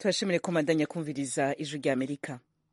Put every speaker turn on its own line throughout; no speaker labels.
turashimire ko mandanya kumviriza ijwi rya amerika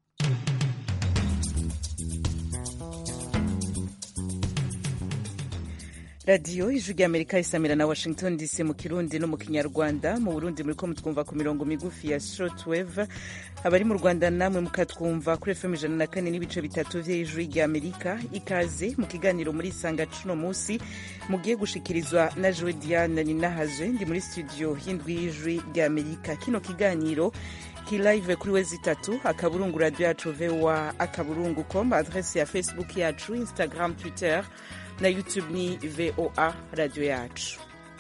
radiyo ijwi rya amerika isamira na washington dc mu kirundi no mu kinyarwanda mu burundi muri ko mutwumva ku mirongo migufi ya shortwave abari mu rwanda namwe mukatwumva kuri fm ijana na kane n'ibice bitatu vy'ijwi rya amerika ikaze mu kiganiro muri isanga cuno musi mugiye gushikirizwa na jowe diane ninahazwe ndi muri studio y'indwi y'ijwi rya amerika kino kiganiro kilive kuri wezi itatu akaburungu radio yacu voa akaburungu com adrese ya facebook yacu instagram twitter na youtube ni voa radio yacu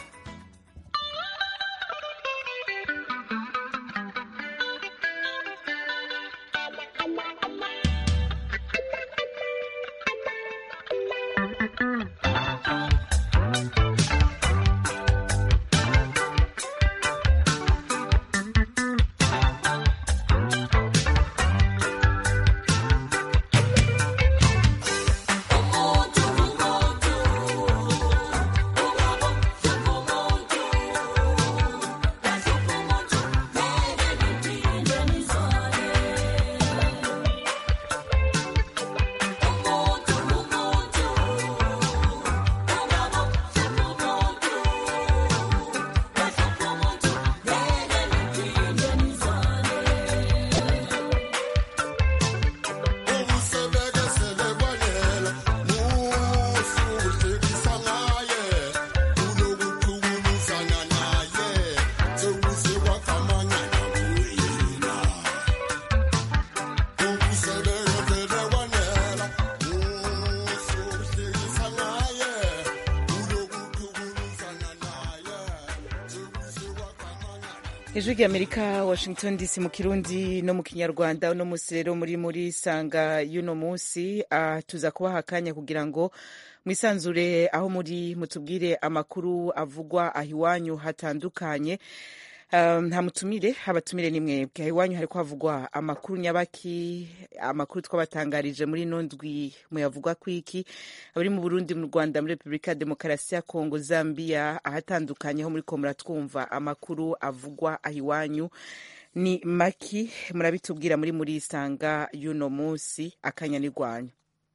ijwi rya amerika washington dc mu kirundi no mu kinyarwanda uno musi rero muri muri sanga y'uno munsi uh, tuza kubaha akanya kugira ngo mwisanzure aho muri mutubwire amakuru avugwa aho iwanyu hatandukanye nta mutumire abatumire ni mwebwe aho iwanyu hariko havugwa amakuru nyabaki amakuru twabatangarije muri ino ndwi muyavugwa kwiki abari mu burundi mu rwanda muri repubulika ya demokarasi ya kongo zambia ahatandukanye ho muri ko muratwumva amakuru avugwa aho iwanyu ni maki murabitubwira muri muri isanga y'uno munsi akanya ni rwanyu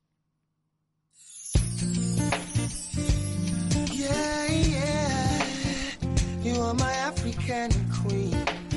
Yeah, yeah. You are my African queen.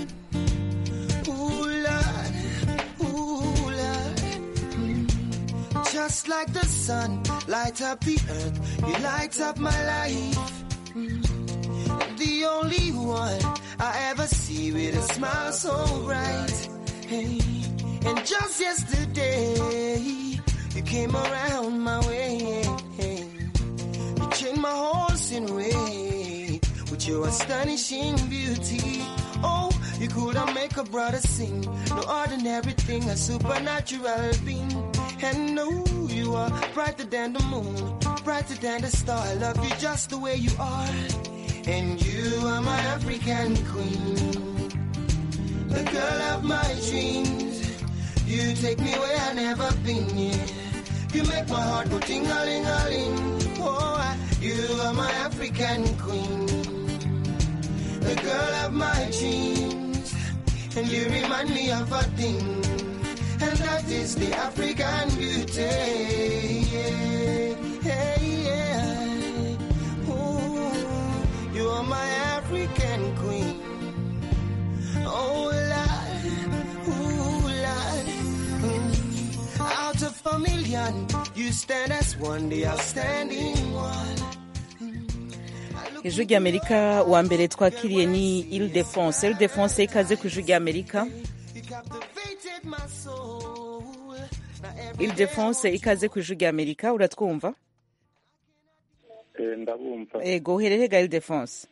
Ooh, Lord. Ooh, Lord. Mm. Just like the sun, light up the earth. You light up my life. Mm. The only one I ever see with a smile so bright. Hey. And just yesterday, you came around my way. Hey. You changed my horse in way with your astonishing beauty. Oh, you could have make a brother sing. No ordinary thing, a supernatural being. And no, you are brighter than the moon, brighter than the star. I love you just the way you are. And you are my African queen, the girl of my dreams. You take me where I never been. Yeah. You make my heart go ting-a-ling-a-ling. Oh, I- you are my African queen, the girl of my dreams. And you remind me of a thing, and that is the African beauty. Yeah, hey, yeah. Ooh, you are my African queen. Oh, Lord, ooh, Lord. Mm. Out of a million, you stand as one, the outstanding one.
ijwi rya amerika wa mbere twakiriye ni ile defense ile defense ikaze ku ijwi rya amerika
You captivated my soul. Now every
ile defense ikaze ku ijwi rya amerika uratwumva
Eh, ndabumva
ego uherehega ile defense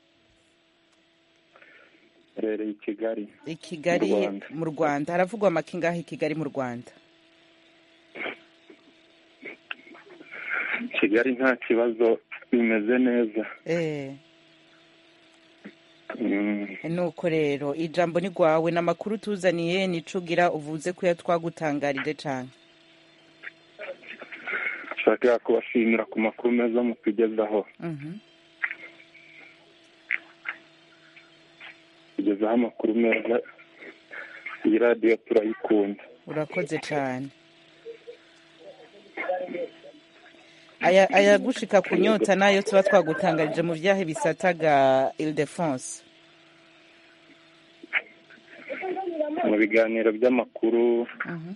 rereye i kigali
i kigali
Mu Rwanda.
mu rwanda haravugwa amakingahe i kigali mu rwanda
kigali nta kibazo bimeze neza
eh
Mm,
nuko rero ijambo ni rwawe n'amakuru tuzaniye nicugira uvuze ko twagutangarije cane
nshaka kubashimira ku makuru meza mutugezaho
Mhm.
kugezaho amakuru meza iyi radiyo turayikunda
urakoze cyane aya ayagushika kunyota nayo tuba twagutangarije mu byahe bisataga Ildefonse
mu biganiro by'amakuru
Mhm.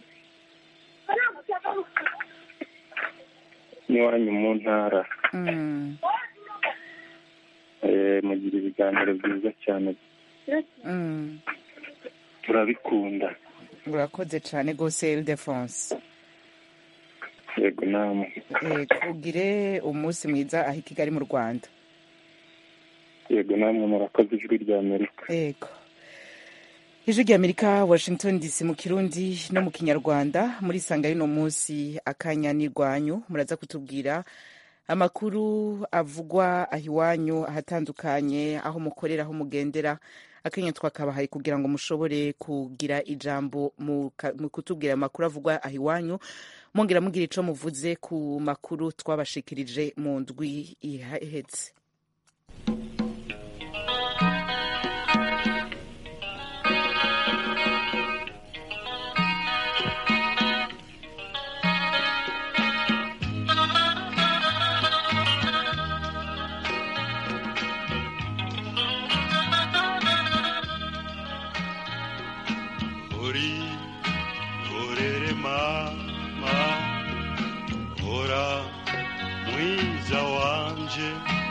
n'iwanyu mu ntara
Mm,
Eh, mugira ibiganiro byiza cyane
mm.
turabikunda
urakoze cyane rwose Ildefonse
yego namwe
Yego, ugire umunsi mwiza aho i Kigali mu Rwanda
yego namwe murakoze ijwi rya amerika
yego ijwi rya amerika washington dc mu kirundi no mu kinyarwanda muri sanga y'uno munsi akanya n'irwanyu muraza kutubwira amakuru avugwa aho iwanyu ahatandukanye aho mukorera aho mugendera akanya twakabahaye kugira ngo mushobore kugira ijambo mu ka- mu kutubwira amakuru avugwa aho iwanyu mwongera mugira ico muvuze ku makuru twabashikirije mu ndwi ihetse
uri urere mama ora mwiza wanje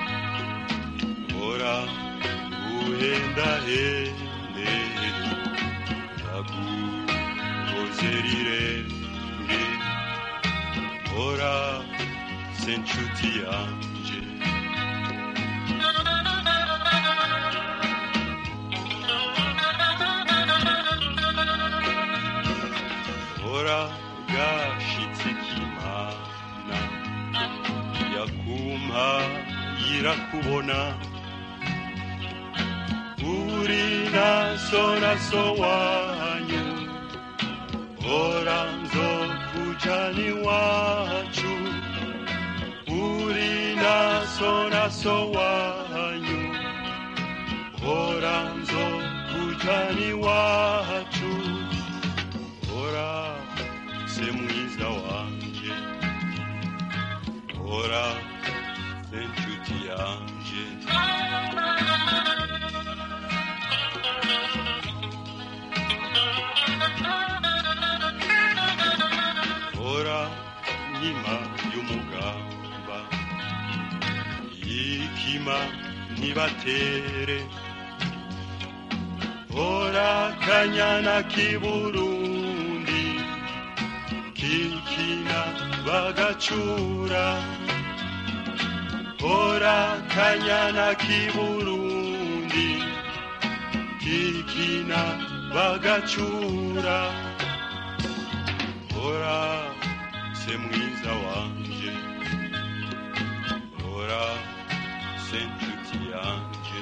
ora uhendahende yagukoze rirenge ora se nshuti yanje ora gashitse k'imana yakumpa yirakubona uri naso naso wanyu ora nzokujana iwacu uri naso naso wanyu ora nzokujana iwacu ora se mwiza wanje ora se nshuti yanje ora nkima y'umugamba yikima ntibatere ora kanyana k'iburundi kikina bagacura ora kanyana k'iburundi kikina bagacura ora se mwiza wanje ora se nshuti yanje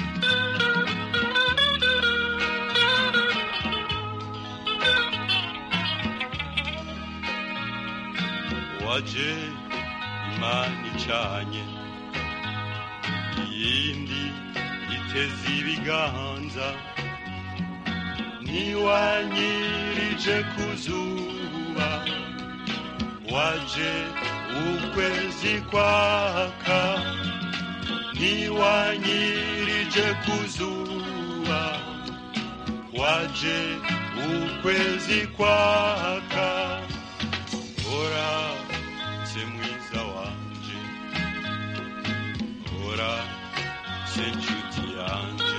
waje imana icanye iyindi iteze ibiganza ntiwanyirije ku zuba waje ukwezi kwaka ntiwanyirije ku zuba waje ukwezi kwaka ora se mwiza wanje ora se nshuti yanje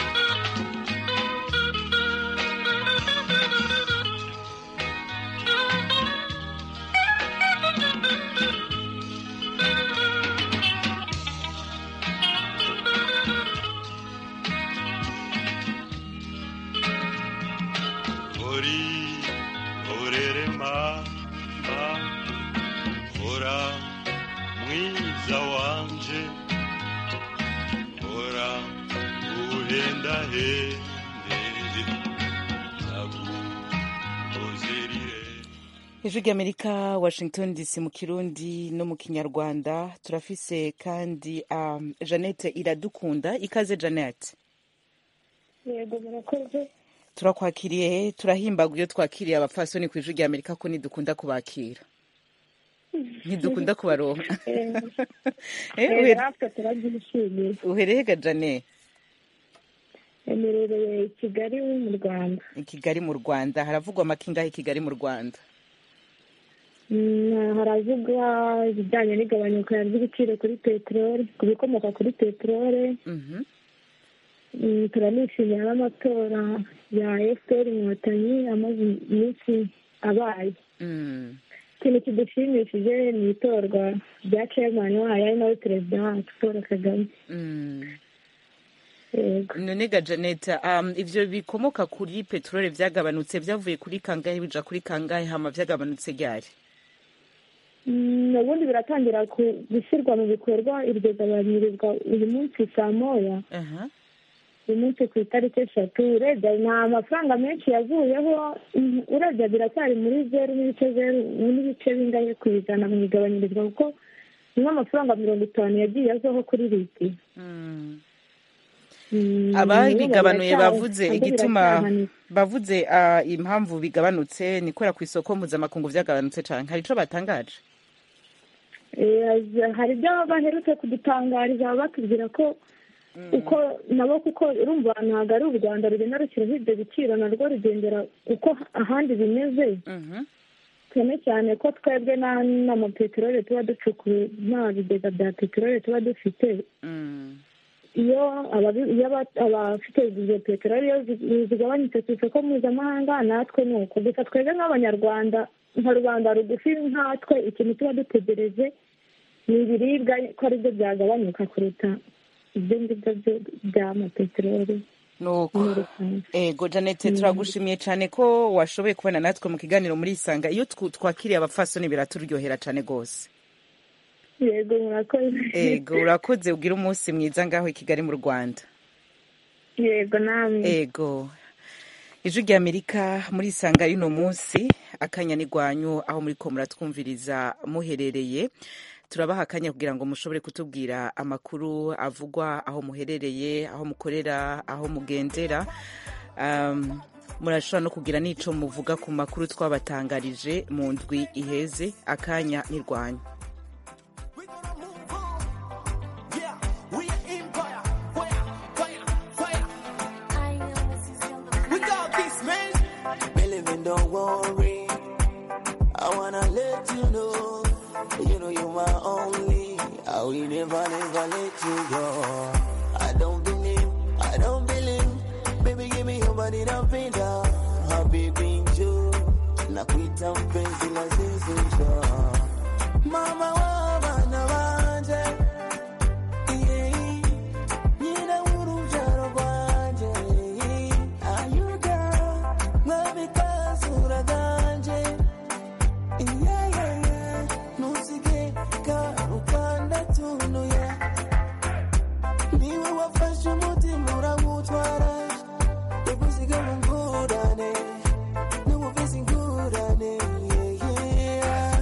ori orere mama ora mwiza wanje ora uhendahende nagukozerire
ijwi ry'amerika washington dc mu kirundi no mu kinyarwanda turafise kandi um, jeannette iradukunda ikaze jeannette
yego murakoze
turakwakiriye turahimbaga iyo twakiriye abapfasoni ku ijwi rya amerika ko nidukunda kubakira ntidukunda kubaronka Eh, uhere-
natwe turabyishimiye
uhereye ga jane
emerereye i kigali mu rwanda
i kigali mu rwanda haravugwa amakingahe i kigali mu rwanda
Mm, haravugwa ibijyanye n'igabanyuka ry'ibiciro kuri peteroli ku bikomoka kuri peteroli
Mhm.
Mm, turanishimira n'amatora ya efuperi inkotanyi amaze iminsi abaye
Mm.
ikintu kidushimishije ni itorwa rya ceyamani wayo ari nawe perezida wacu paul kagame
Mm.
yego
none ga janete um, ivyo bikomoka kuri peteroli vyagabanutse vyavuye kuri kangahe bija kuri kangahe hama vyagabanutse ryari
Mm, ubundi biratangira ku- gushyirwa mu bikorwa iryo gabanyirizwa uyu munsi saa moya
Aha.
uyu munsi ku itariki eshatu urebye nta mafaranga menshi yavuyeho mm, urebye biracyari muri zeru n'ibice zeru n'ibice bingahe ku ijana mu igabanyirizwa kuko ni nk'amafaranga mirongo itanu yagiye azaho kuri litiro
Mm.
Mm,
ababigabanuye
biracya-
bavuze
nabyo
igituma
biracyahanitse.
bavuze uh, impamvu bigabanutse ni kubera ku isoko mpuzamakungu vyagabanutse cane hari ico batangaje
Eh, hari ibyo baherutse kudutangariza batubwira ko uko nabo kuko urumva ntabwo ari u rwanda rugenda rushyiraho ibyo biciro narwo rugendera uko ahandi bimeze
Mhm.
cyane cyane ko twebwe nta n'amapeteroli tuba ducukuye nta bigega bya peteroli tuba dufite
Mm.
iyo ababi- iyo aba- abafite izo peteroli iyo zi- zigabanyutse ku isoko mpuzamahanga natwe ni uko gusa twebwe nk'abanyarwanda nka rubanda rugufi nkatwe ikintu tuba dutegereje ni ibiribwa ko aribyo byagabanyuka kuruta ibyo ngibyo byo- by'amapeteroli
nuko
muri rusange
ego janete turagushimiye cyane ko washoboye kubana natwe mu kiganiro muri isanga iyo twu- twakiriye abapfasoni biraturyohera cyane rwose
yego murakoze
ego urakoze ugira umunsi mwiza ngaho i kigali mu rwanda
yego namwe
ego ijwi rya amerika muri isanga y'uno munsi akanya n'igwanyu aho muri ko muratwumviriza muherereye turabaha akanya kugira ngo mushobore kutubwira amakuru avugwa aho muherereye aho mukorera aho mugendera um, murashobora no kugira n'ico muvuga ku makuru twabatangarije mu ndwi iheze akanya n'irwanyu
Yeah, we are empire. Fire, fire, fire. We got this, man. Believe in, don't worry. I wanna let you know, you know you're my only. I will never, never let you go. I don't believe, I don't believe. Baby, give me your body, don't pay down. Habibi njoo, nakuita mpenzi la zizi njoo. Mama wa bana banje, yeah. Nyina w'urubyaro rwanje, ayuga, mwabikazura ganje. Yeah, yeah, yeah. Ntusige karukanda tunuye. Niwe wafashe umutima urawutwara, yagusiga mu ngurane, niwe ufise ingurane, yeah, yeah.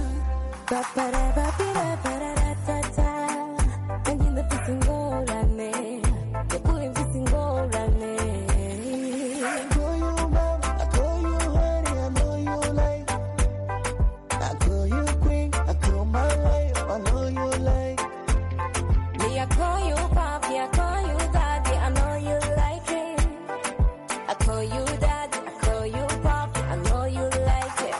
I call you mom, I call you honey, I know you like. I call you queen, I call my wife, I know you like.
Me, I call you papi, I call you daddy, I know you like it. I call you daddy, I call you papi, I know you like it.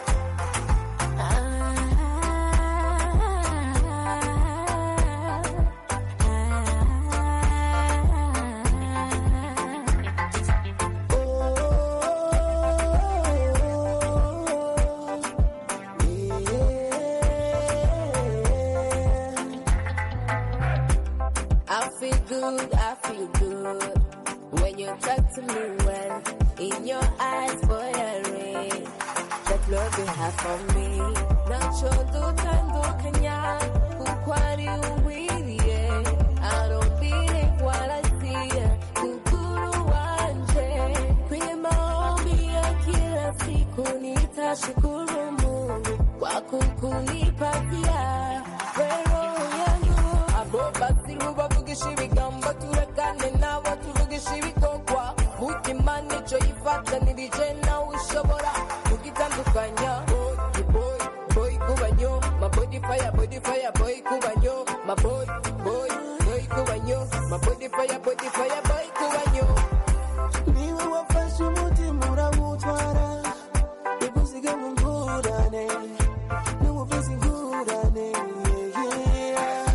I feel good, I feel good when you talk to me well. In your eyes, boy, I read that love you have for me. Nacho dutandukanya kuko ari uwiriye arobire waraziye kukuru wanje kwenye maombi ya kila siku nitashukuru Mungu kwa kukunipatia wero yangu abo basiru bavugisha ibigambo turekane nabo tuvugisha ibikorwa mutima nico yifuza wafatanirije nawe ushobora kugitandukanya boy boy boy kubanyo ma body fire body fire boy kubanyo ma boy boy boy kubanyo ma body fire body fire boy kubanyo
niwe wafashe umutima urawutwara igusiga mu ngurane n'ubuvuzi ingurane yeah.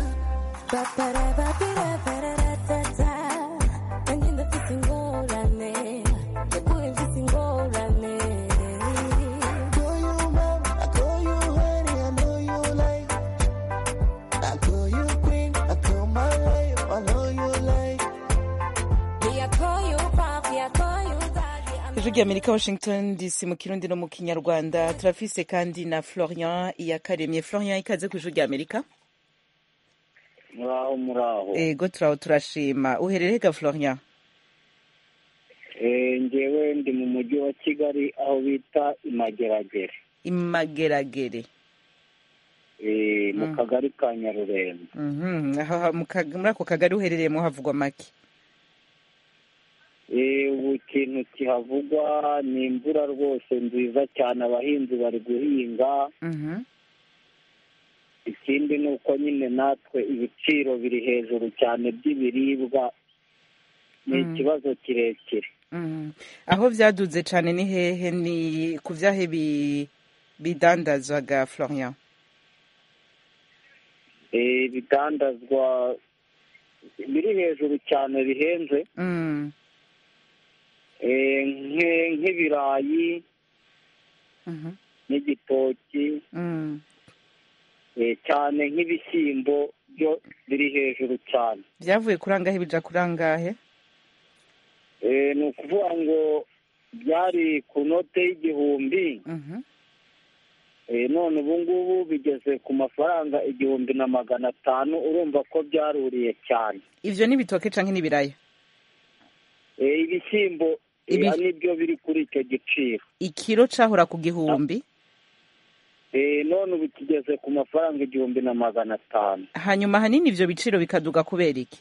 Ba-ba-da-ba-bi-da-ba-da-da-da-da. Nanjye ndafite ingorane yaguye mfite ingorane
call you mom, I call you honey, I know you like. I call you queen, I call my life, I know you like.
Me, I call you papi, I call you daddy, I know
ijwi ry'amerika washington dc mu kirundi no mu kinyarwanda turafise kandi na florian iyakaremye florian ikaze ku ijwi ry'amerika
muraho muraho
ego turaho turashima uherereye ga florian
Eh, ngewe ndi mu mujyi wa kigali aho bita imageragere
imageragere
Eh, mu
Mm.
kagari ka nyarurembo
Mhm, aho ha- mu ka- muri ako kagari uherereyemo havugwa make
Eh, ubu ikintu kihavugwa ni imvura rwose nziza cyane abahinzi bari guhinga
Mhm,
ikindi ni uko nyine natwe ibiciro biri hejuru cyane by'ibiribwa ni
Mm.
ikibazo kirekire
mhm. aho vyaduze cane ni hehe ni ku vyahe bi- bidandazwaga florian
Eh, ibidandazwa biri hejuru cyane bihenze
Mm,
Eh, nke- nk'ibirayi
mhm,
n'igitoki
mm.
eh, cyane nk'ibishyimbo byo biri hejuru cyane
vyavuye kurangahe bija kurangahe
Eh, ni ukuvuga ngo byari ku note y'igihumbi
Mhm,
eh, none ubu ngubu bigeze ku mafaranga igihumbi na magana atanu urumva ko byaruriye cyane
ivyo ni ibitoke canke n'ibiraya
Eh, ibishyimbo eh,
Ibi-
nibyo biri kuri icyo giciro
ikiro cahora ku gihumbi
Eh, none ubu kigeze ku mafaranga igihumbi na magana atanu
hanyuma hanini ivyo biciro bikaduga kubera iki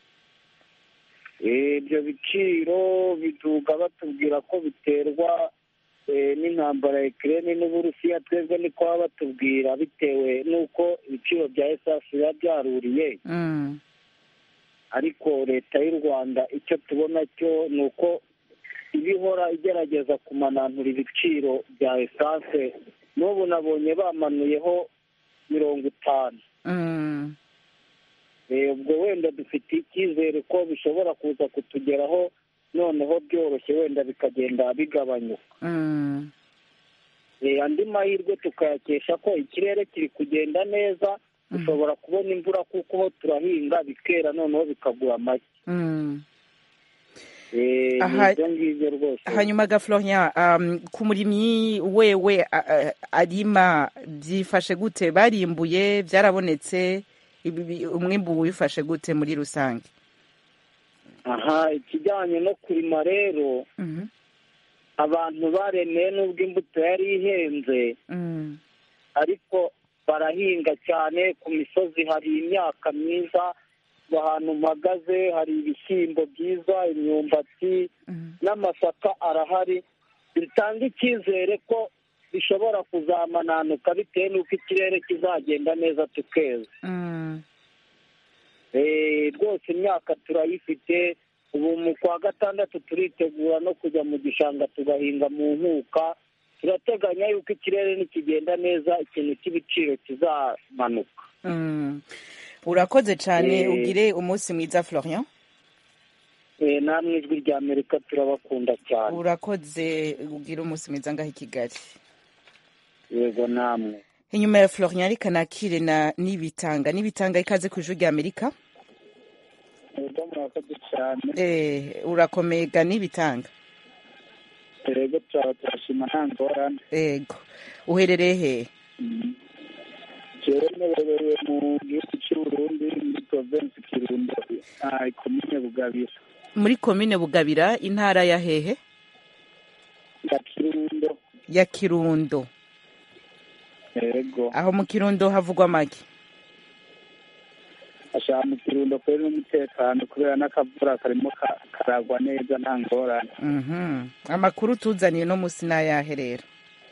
Eh, ibyo biciro biduga batubwira ko biterwa eh, n'intambara ya Ukraine n'Uburusiya twebwe niko baba batubwira bitewe n'uko ibiciro bya esansi biba byaruriye
Mm,
ariko leta y'u rwanda icyo tubona cyo ni uko iba ihora igerageza kumananura ibiciro bya esanse n'ubu nabonye bamanuyeho mirongo itanu
mm,
Eh, ubwo wenda dufite icyizere ko bishobora kuza kutugeraho noneho byoroshye wenda bikagenda bigabanyuka
mm.
Eh, andi mahirwe tukayakesha ko ikirere kiri kugenda neza dushobora kubona imvura kuko ho turahinga bikera noneho bikagura make
Mm.
Eh,
Aha-
ni ibyo ngibyo rwose
hanyuma ga florian um, ku murimyi wewe a- a- arima byifashe gute barimbuye byarabonetse ibi- bi- umwimbu wifashe gute muri rusange
aha ikijyanye no kurima rero
Mhm,
abantu baremeye n'ubwo imbuto yari ihenze
mm,
ariko barahinga cyane ku misozi hari imyaka myiza ahantu mpagaze hari ibishyimbo byiza imyumbati
mhm,
n'amasaka arahari bitanga icyizere ko bishobora kuzamananuka bitewe n'uko ikirere kizagenda neza tukeza
mm.
Eh, rwose imyaka turayifite ubu mu kwa gatandatu turitegura no kujya mu gishanga tugahinga mu nkuka turateganya yuko ikirere nikigenda neza ikintu cy'ibiciro kizamanuka
Mm. urakoze cyane
Eh.
ugire umunsi mwiza florian
Eh, namwe ijwi rya amerika turabakunda cyane
urakoze ugire umunsi mwiza ngaho i kigali
yego namwe
inyuma ya florian reka nakire na nibitanga nibitanga ikaze ku ijwi rya amerika
yego murakoze cyane
eh, urakomeye ga nibitanga
yego turaba turashima nta ngorane
ego uherereye hehe
jewe nererewe mu gihugu cy'uburundi muri provinsi kirundo ah, komine bugabira
muri komine bugabira intara ya hehe
ya kirundo
ya kirundo
yego
aho mu kirundo havugwa make
ashaka mu kirundo kubera n'umutekano kubera n'akavura karimo ka- karagwa neza nta ngorane
Mhm. amakuru tuzaniye no musi n'ayahe rero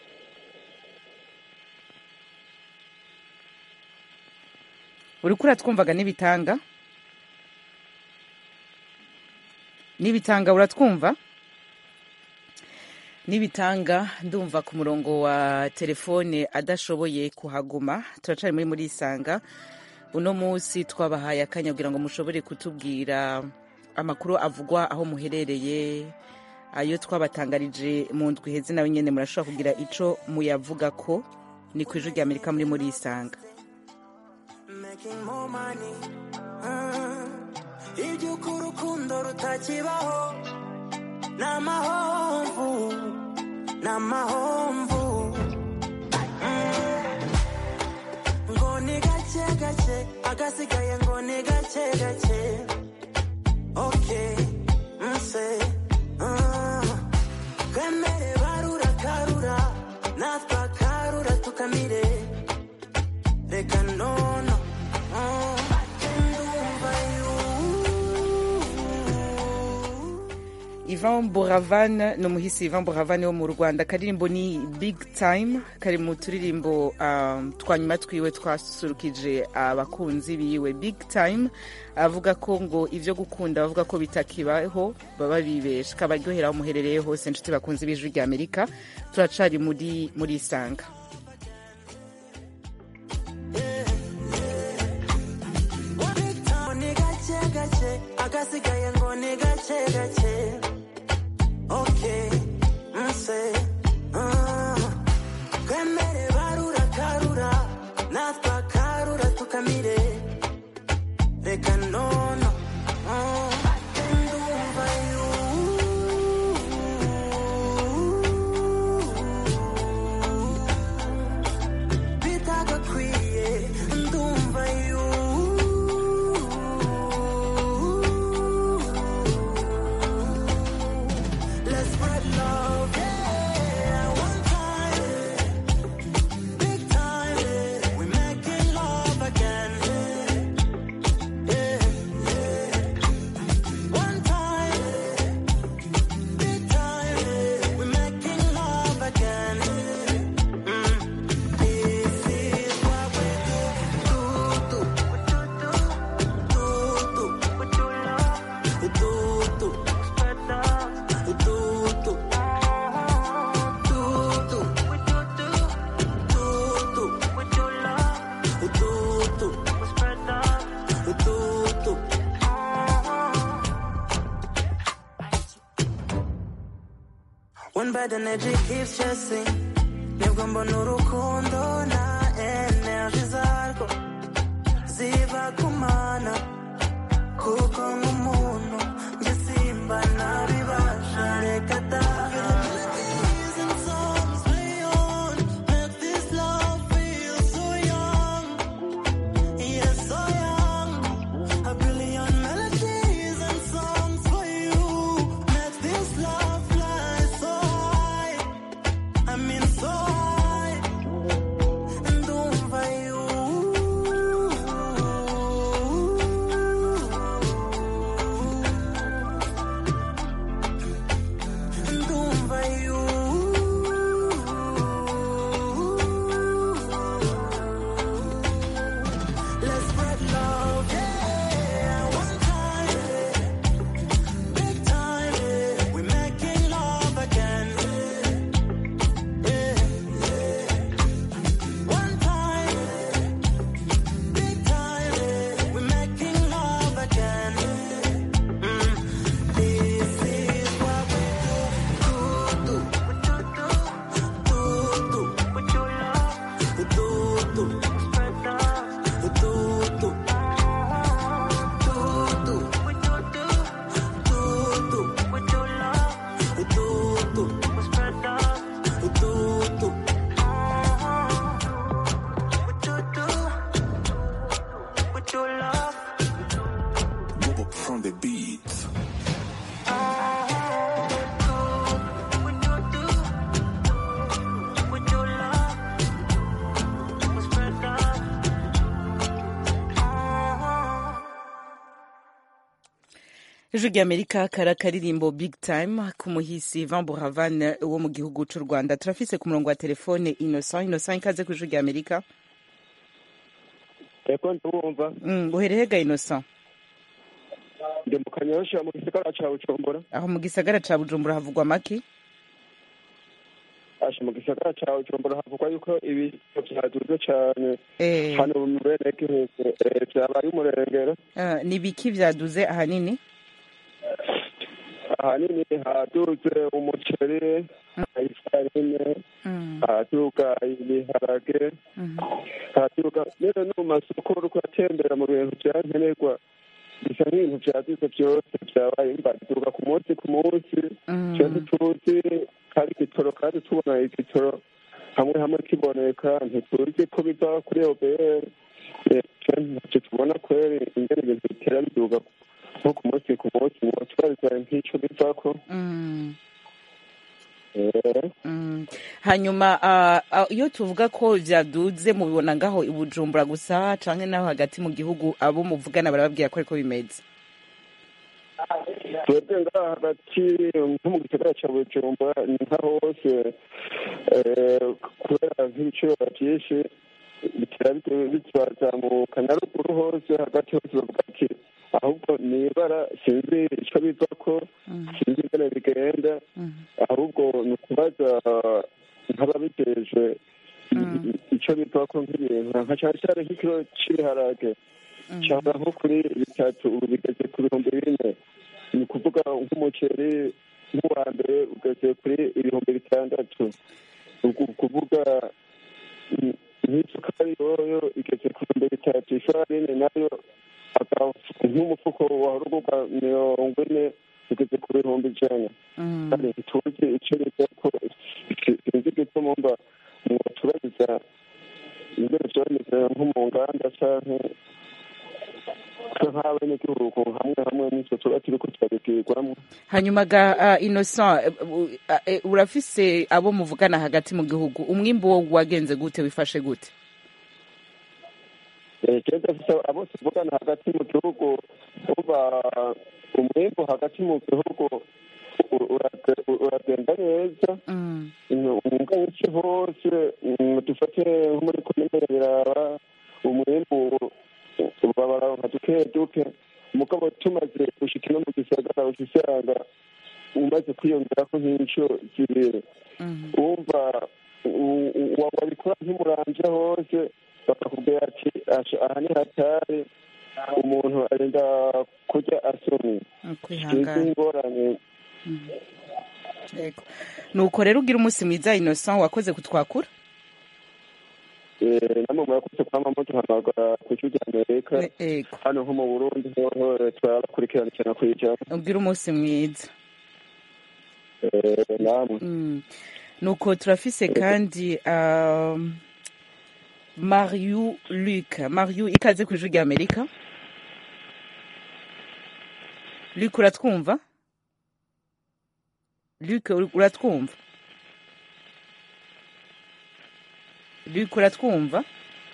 uriko uratwumvaga n'ibitanga n'ibitanga uratwumva n'ibitanga ndumva ku murongo wa telefone adashoboye kuhaguma turacari muri muri isanga uno munsi twabahaye akanya kugira ngo mushobore kutubwira amakuru avugwa aho muherereye ayo twabatangarije mu ndwi heze nawe nyene murashobora kugira ico muyavuga ko ni ku ijwi rya amerika muri muri isanga
making more money Mm. iby'uko urukundo rutakibaho ni amahomvu ni amahomvu Mm. ngo ni gake gake agasigaye ngo ni gake gake okay nse Mm. twemere barura karura natwe akarura tukamire reka nono Mm. ndumva you
Ivan Buravan ni umuhisi Ivan Buravan wo mu Rwanda akaririmbo ni Big Time kari mu turirimbo um, twanyuma twiwe twasurukije abakunzi biwe Big Time avuga ko ngo ivyo gukunda bavuga ko bitakibaho baba bibesha kabaryohera aho muherereye hose inshuti bakunzi b'ijwi rya Amerika turacari muri muri isanga
ngo ni gake gake agasigaye ngo ni gake gake okay nse Mm. twemere barura karura natwe akarura tukamire reka nono Mm. ndumva you bitagakwiye ndumva you Let's spread love, yeah. One time, big time, we're making love again. Yeah, yeah. One time, big time, we're making love again. Mm. This is what we do, do, do, do, do, with your love, do, do, spread love. Do, do, do, do, with your do, do, do, with your love, do, do, spread love, do, do. One bad energy keeps chasing nibwo mbona urukundo na energy zarwo ziba kumana kuko nk'umuntu njye simba nabibasha reka da I mean so high, ndumva you ndumva you Let's spread love, yeah. One time, big time, we're making love again. Yeah, yeah. One time, big time, we're making love again. Mm. This is what we do, do, do, do, do, with your love, do, do, spread love, do, do, do, do, with your do, do, do, with your love, do, do, spread love, do, do, with your do, with your love.
from the beat.
ijwi ry'amerika kara karirimbo big time ku muhisi van buravan wo mu gihugu c'u rwanda turafise ku murongo wa telefone innocent innocent ikaze ku ijwi ry'amerika
eko ndumva
mm, uherehega innocent
ndi mu kanyosha mu gisagara ca bujumbura
aho mu gisagara ca bujumbura havugwa maki
asha mu gisagara ca bujumbura havugwa yuko ibiciro vyaduze cane
eh,
hano mu benegihugu eh, vyabaye umurengero
uh, ni biki vyaduze ahanini
ahanini haduze umuceri ifarine
mm,
haduga ibiharage
mm,
haduga rero no mu masoko uriko atembera mu bintu vyankenerwa bisa nk'ibintu vyaduze vyose vyabaye mbaduga ku munsi ku munsi
mm.
twe ntituzi kandi igitoro kandi tubona igitoro hamwe hamwe kiboneka ntituzi ko biva kuri obr twe ntacyo tubona kweri ingene ibintu bitera biduga nko ku munsi ku munsi ngo tubariza nk'ico bivako
Mm.
Eh,
Mm. hanyuma ah, ah, iyo tuvuga ko vyaduze mubibona ngaho i bujumbura gusa canke naho hagati mu gihugu abo muvugana barababwira ko ariko bimeze
twebwe ngaha hagati nko mu gisagara ca bujumbura ni nka hose eh, kubera nk'ibiciro vyinshi bitera biturazamuka na ruguru hose hagati hose bavuga ati ahubwo ni ibara sinzi ico bivako
Mm.
sinzi ingene bigenda
Mm.
ahubwo ni ukubaza nk'ababijejwe
Mm.
ico bivako nk'ibintu nka cane cane nk'ikiro c'ibiharage
Mm.
cyangwa nko kuri bitatu ubu bigeze ku bihumbi bine ni ukuvuga nk'umuceri nk'uwa mbere ugeze kuri ibihumbi bitandatu ni ukuvuga mm, nk'isukari yoyo igeze ku bihumbi bitatu ifarine nayo aka- nk'umufuko wahora ugurwa mirongo ine ugeze ku bihumbi ijana
Mm.
kandi ntituzi icyo biva ko sinzi igituma mba mwotubariza ingene vyoba bimeze nko mu nganda canke twe nk'abenegihugu hamwe hamwe n'ivyo tuba turiko turabibwirwamwo
hanyuma ga uh, innocent eh, u- eh, urafise abo muvugana hagati mu gihugu umwimbu wo wagenze gute wifashe gute
jewe ndafise abo tuvugana hagati mu gihugu uba umwimbu hagati mu gihugu u- urage- uragenda neza
mm.
umwuga w'iki hose mm, dufate nko muri komine ya biraba umwimbu babaronka duke duke umugabo tumaze gushika ino mu gisagara usanga umaze kwiyongerako nk'inshuro zibiri
Mm.
wumva u- u- wa- wabikora nk'umuranje hose bakakubwira ati "Asha, aha ni hatari umuntu arinda kurya asomye sinzi
kwihangana
ingorane
Yego. nuko rero ugira umunsi mwiza innocent wakoze kutwakura
Eh, namwe murakoze kwama muduhamagara ku ijwi rya amerika
yego
hano nko mu burundi hoho turabakurikirana cyane kwijana
ugira umunsi mwiza
Eh, namwe
Mm. nuko turafise kandi um, mariu luc mariu ikaze ku ijwi rya amerika luc uratwumva luc ur- uratwumva luc uratwumva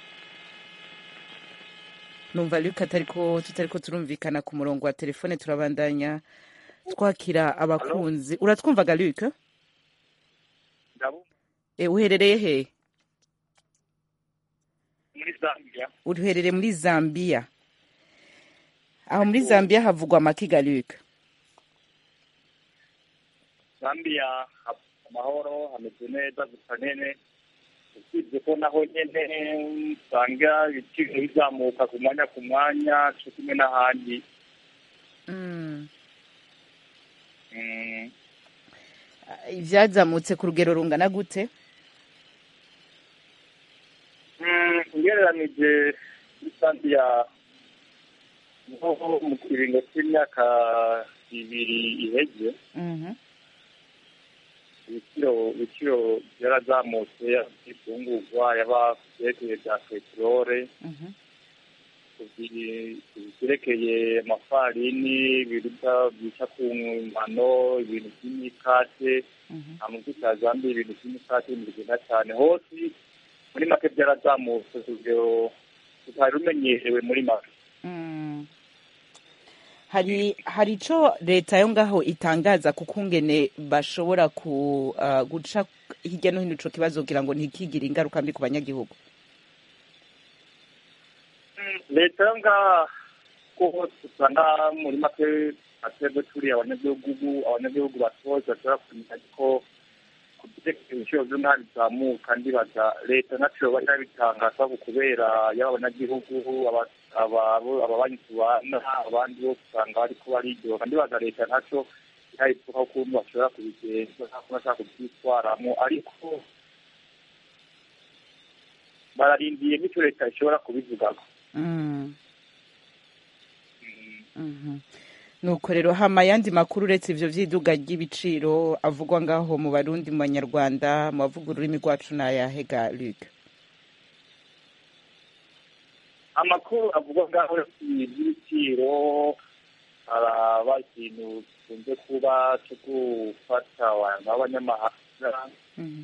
numva luc atariko tutariko turumvikana ku murongo wa telefone turabandanya twakira abakunzi uratwumvaga luc e, uherereye he
muri zambia
uherereye muri zambia aho muri zambia havugwa amakiga luc
zambia ha- amahoro hameze neza gusa nyene usibye ko naho nyene usanga ibiciro bizamuka ku mwanya ku mwanya co kimwe n'ahandi
mm.
Mm,
ivyazamutse ku rugero rungana gute
mm, ugereranije muri zambia nko mu kiringo c'imyaka ibiri iheze
Mhm.
ibiciro ibiciro byarazamutse yaba ifungurwa yaba vyerekeye vya peterole
Mhm.
vyerekeye amafarini ibiribwa byica ku ngano ibintu vy'imikate
Mhm.
amavuta ya zambiya ibintu vy'imikate bigenda cane hose muri make vyarazamutse ku rugero rutari rumenyerewe muri make
Mm. hari hari ico leta yo ngaho itangaza kuko ngene bashobora ku uh, guca hirya no hino ico kibazo kugira ngo ntikigire ingaruka mbi ku banyagihugu
leta yo ngaha ko usanga muri make atebwe turi abanyagihugu abanyagihugu batoye bashobora kumenya ko kubyekera ibiciro byo ngaha bizamuka ndibaza leta ntaco bajya bitangaza ku kubera yaba abanyagihugu aba- aba- ababanyi tubana abandi bose usanga bariko bariryoga ndibaza leta ntaco irayipfuka ukuntu bashobora kubigenza ntabwo bashaka kubyitwaramo ariko bararindiye n'icyo leta ishobora kubivugako
Mm. Mhm. nuko rero hama ayandi makuru uretse ivyo vy'iduga ry'ibiciro avugwa ngaho mu barundi mu banyarwanda mu bavuga ururimi rwacu n'ayahega Luc
amakuru avuga ngaho y'ibiciro haraba ikintu gikunze kuba cyo gufata abantu b'abanyamahanga
Mhm.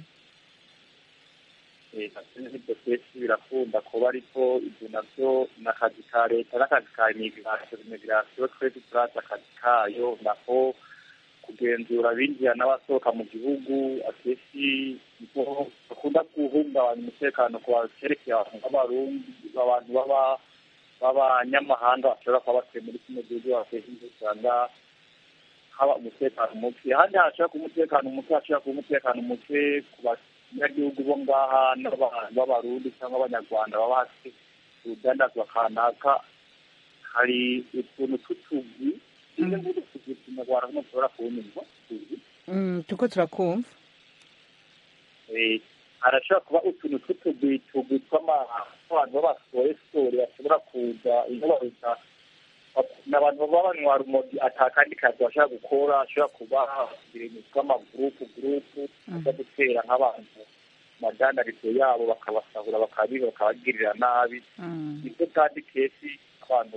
ibyo kenshi birakunda kuba ariko ibyo nabyo ni akazi ka leta n'akazi ka imigirasiyo imigirasiyo twese turazi akazi kayo naho kugenzura abinjira n'abasohoka mu gihugu akenshi niho bakunda guhungabanya umutekano ku bakerekeye abantu b'abarundi abantu baba b'abanyamahanga bashobora kuba batuye muri kino gihugu akenshi usanga haba umutekano muke ahandi hashobora kuba umutekano muke hashobora kuba umutekano muke ku banyagihugu bo ngaha n'abantu b'abarundi cyangwa abanyarwanda baba hasi urudandazwa kanaka hari utuntu tw'utuzi tumwe muri utwo tuzi kinyarwanda nk'ushobora kunyumva tuzi
Mm, tuko turakumva
Eh, harashobora kuba utuntu tw'utugwi tugwi tw'abantu b'abasore sore bashobora kuza iyo baruta ni abantu baba banywa rumogi atakandi kazi bashobora gukora ashobora kuba ibintu tw'amagurupu gurupu ajya gutera nk'abantu madandarizo yabo bakabasahura bakabiba bakabagirira nabi
Mm.
nibyo kandi kenshi abantu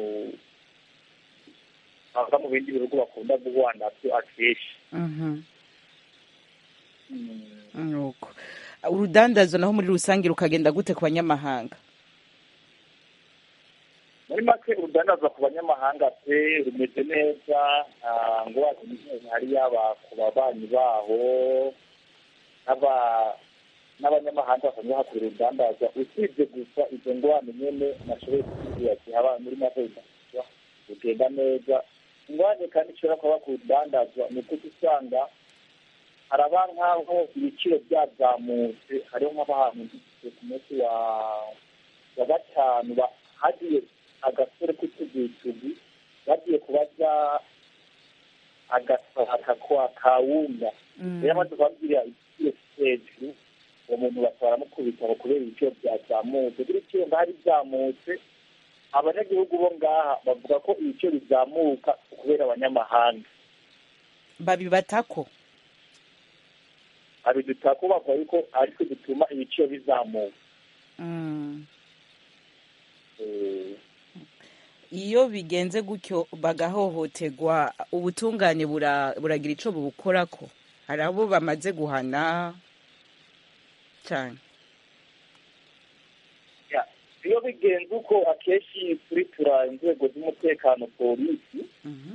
bava mu bindi bihugu bakunda guhura nabyo akenshi
Mhm. nuko urudandazo naho muri rusange rukagenda gute ku banyamahanga
muri make urudandazwa ku banyamahanga pe rumeze neza nta ngwate n'imwe hari yaba ku babanyi baho n'aba- n'abanyamahanga basanzwe hakora urudandazwa usibye gusa izo ngwane nyene nashoboye kukubwira ati haba muri make urudandazwa rugenda neza ingwane kandi ishobora kuba ku rudandazwa ni uko usanga haraba nk'aho ibiciro byazamutse hariho nk'abantu ku munsi wa wa gatanu ba- hagiye agasore k'utugitugu bagiye kubaza agasaka kwa kawunga rero amaze kubabwira igiciro hejuru uwo muntu batwara mukubita ngo kubera ibiciro byazamutse buri ibiciro ngahari byamutse abanyagihugu bo ngaha bavuga ko ibiciro bizamuka kubera abanyamahanga
babibatako
abidutaka bavuga yuko ariko bituma ibiciro bizamuka
Mm.
Eh,
iyo bigenze gutyo bagahohoterwa ubutungane bura- buragira ico bubukorako hari abo bamaze guhana cyane
ya, iyo bigenze uko akenshi kuri tura inzego z'umutekano polisi
Mhm.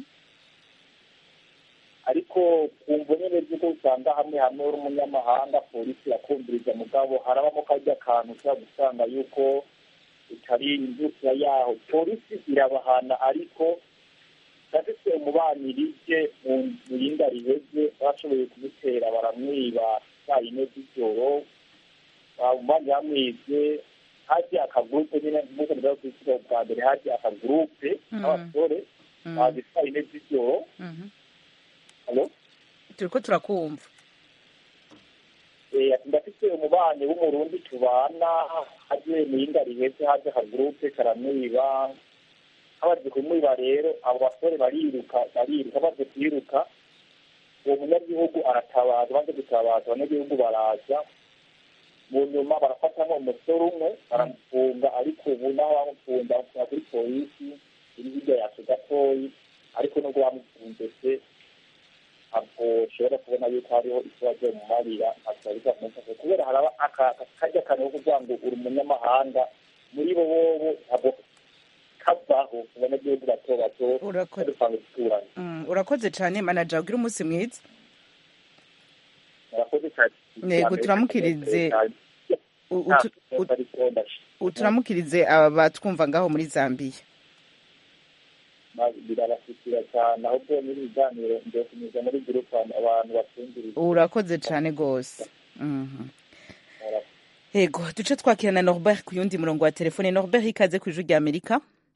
ariko ku mbonere z'uko usanga hamwe hamwe uri umunyamahanga polisi irakumviriza mugabo harabamo karya kantu ushobora gusanga yuko utari indusira yaho polisi irabahana ariko ndafite umubanirije mu mu yindi riheze bashoboye kumutera baramwiba saa yine z'ijoro umubanyi yamwibye haje akagurupe nyine nk'uko ndavuga ku isi bwa mbere haje akagurupe
Mhm.
k'abasore
Mhm.
baje saa yine z'ijoro
Mhm.
Hello?
turiko turakumva
Eh, ati ndafite umubanyi w'umurundi tubana haje muyinga riheze haje akagurupe karamwiba habaje kumwiba rero abo basore bariruka bariruka baje kwiruka uwo munyagihugu aratabaza baje gutabaza abanyagihugu baraza mu nyuma barafata umusore umwe baramufunga ariko ubu naho bamufunga bamufunga kuri polisi iri hirya yacu gatoyi ariko nubwo bamufunze se ntabwo ushobora kubona yuko hariho ikibazo mu marira atari kumufasha kubera haraba akarya kantu ko kuvuga ngo uri umunyamahanga muri bo bobo ntabwo kavaho abanyagihugu bato bato
urakoze
dupanga guturanye
Mm, urakoze cyane manager ugira umunsi mwiza
murakoze cyane
Yego, turamukirize. U- utu- ut-
ariko ndashima
uturamukirize aba batwumva ngaho muri Zambia
birabashyikira cyane ahubwo muri biganiro ngiye kunyuza muri gurupe abantu batumviriza
urakoze cyane rwose Mhm. yego duce twakira na Norbert ku yundi murongo wa telefone Norbert ikaze ku ijwi rya Amerika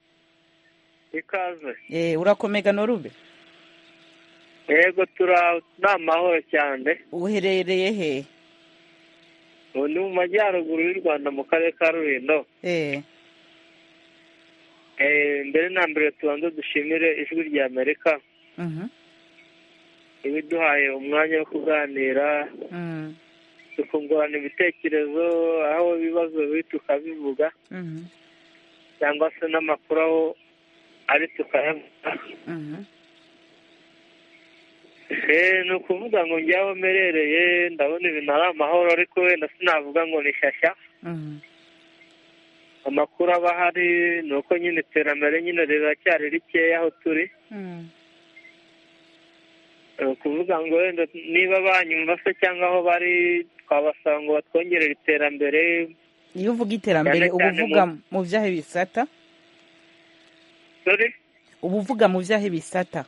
ikaze
eh urakomega Norube
yego tura ni amahoro cyane
uherereye he
ubu ni mu majyaruguru y'u rwanda mu karere ka rulindo
eh
Eh, mbere na mbere tubanza dushimire ijwi rya amerika
mhm
ibiduhaye umwanya wo kuganira
mhm
tukungurana ibitekerezo aho ibibazo biri tukabivuga
mhm
cyangwa se n'amakuru aho ari tukayavuga
mhm
Eh, ni ukuvuga ngo njyaho mperereye ndabona ibintu ari amahoro ariko wenda sinavuga ngo ni shyashya
mhm
amakuru aba ahari ni uko nyine iterambere nyine riracyari rikeya aho turi
mhm
ni ukuvuga ngo wenda niba banyumva se cyangwa aho bari twabasaba ngo batwongerere iterambere
iyo uvuga iterambere
Cyane
uba
cyane
uvuga
mu-
mu byahe bisata
sorry
uba uvuga mu byahe bisata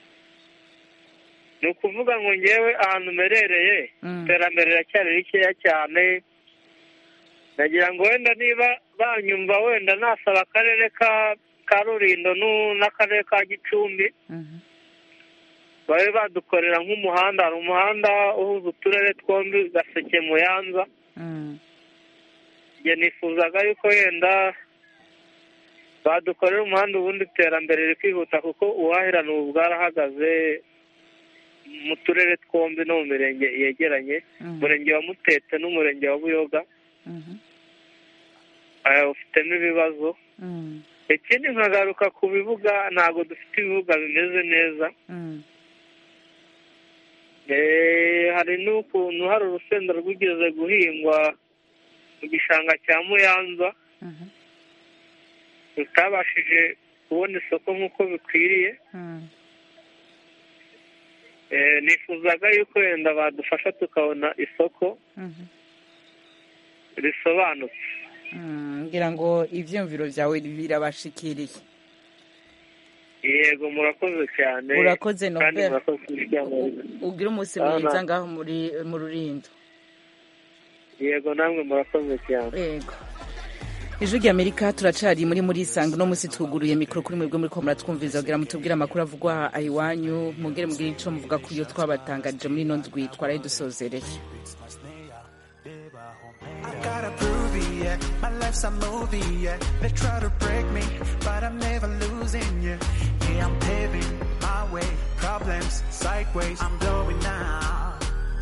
ni ukuvuga ngo ngewe ahantu mperereye
Mm.
iterambere riracyari rikeya cyane nagira ngo wenda niba banyumva wenda nasaba akarere ka ka rurindo n'u- n'akarere ka gicumbi
mhm
babe badukorera nk'umuhanda hari umuhanda uhuza uturere twombi gaseke muyanza
mhm
njye nifuzaga yuko wenda badukorera umuhanda ubundi iterambere rikihuta kuko ubuhahirane ubu bwarahagaze mu turere twombi no mu mirenge yegeranye
Mhm.
umurenge wa mutete n'umurenge wa buyoga
mhm
eh, ufitemo ibibazo
mhm
ikindi nkagaruka ku bibuga ntabwo dufite ibibuga bimeze neza
mhm
Eh, hari n'ukuntu hari urusenda rwigeze guhingwa mu gishanga cya muyanza
mhm
rutabashije kubona isoko nk'uko bikwiriye
mhm
Eh, nifuzaga yuko wenda badufasha tukabona isoko
mhm
risobanutse
Mm, ngira ngo ivyumviro vyawe birabashikiriye
yego murakoze cyane
urakoze
kandi
Norbert
murakoze kuryamariza
ugira umunsi
Ah,
mwiza
na-
ngaho muri mu rurindo
yego namwe murakoze cyane
yego ijwi rya amerika turacari muri muri isanga uno munsi twuguruye mikoro kuri mwebwe muri ko muratwumviriza kugira mutubwire amakuru avugwa iwanyu mugere mugire ico muvuga ku yo twabatangarije muri ino ndwi twaraye dusozereye
I gotta prove it, yeah. My life's a movie, yeah. They try to break me, but I'm never losing, yeah. Yeah, I'm paving my way. Problems sideways, I'm blowing now.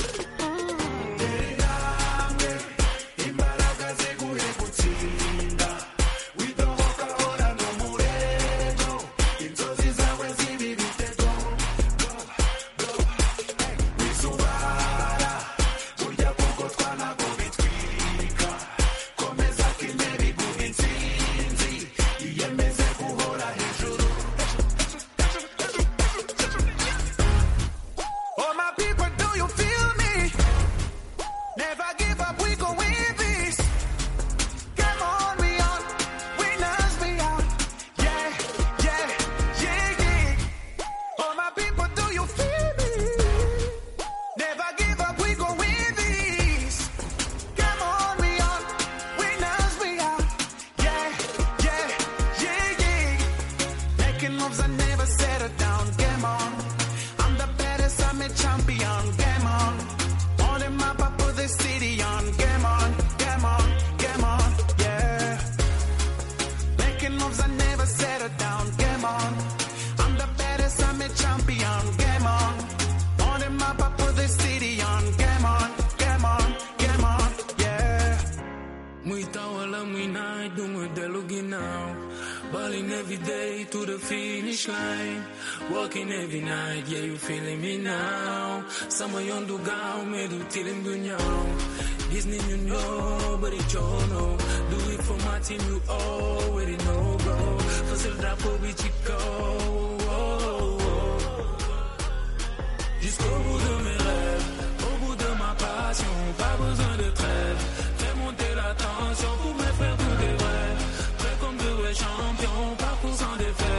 Oh, my people, do you feel me? Never give up, we go win this. Come on, we on. Winners, we on. Yeah, yeah, yeah, yeah. Oh, my people, do you feel me? Never give up, we go win this. Come on, we on. Winners, we on. Yeah, yeah, yeah, yeah. Making moves, I never settle down. Game on. I'm the baddest, I'm a champion. Game on. On the map, I put the city on. Game on, game on, game on, yeah. Making moves, I never settle down. Game on. I'm the baddest, I'm a champion. Game on. On the map, I put the city on. Game on, game on, game on, yeah.
Muita wala muina dungo delugi now. Balling every day to the finish line. Walking every night, yeah, you feeling me now. Sama yondu gao, me do tilim dunyao. Disney you know, but it you know. Do it for my team, you already know, bro. Fasil drapo bichiko.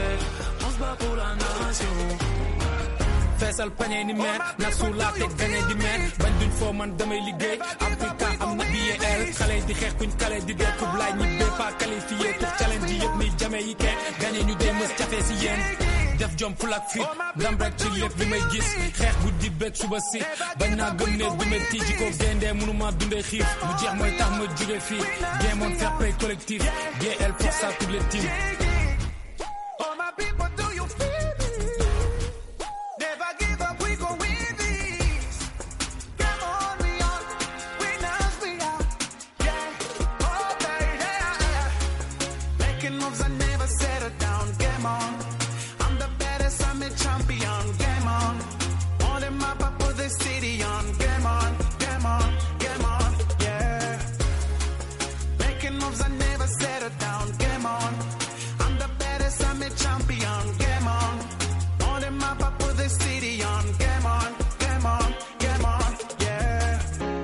On se bat pour la nation. feesal pañe ni meer na su laa teg gañe di meer bañ duñ foo man damay liggéey Africa am na BAL xale yi di xeex kuñ kale di dee kub laay ñi bee pas qualifié pour challenge yi yëpp ni jame yi kenn gañe ñu dee mës jafe si yéen def jom ful ak fit ndam rek ci lépp li may gis xeex bu di beeg suba si bañ naa gëm ne du metti ji ko gendee mënuma dundee xiif mu jeex mooy tax ma jóge fii géemoon fair play collectif GL pour ça toutes les teams
All my people, do you feel it? Never give up, we gon' win this. Come on, we on, winners we are. Yeah, oh baby, making moves, I never settle down. Game on, I'm the baddest, I'm a champion. Game on, on the map, I put the city on. Game on, game on, game on, yeah. Making moves, I never settle down. Game on. I'm the baddest, I'm a champion. Game on. On the map, I put the city on. Game on, game on, game on, yeah.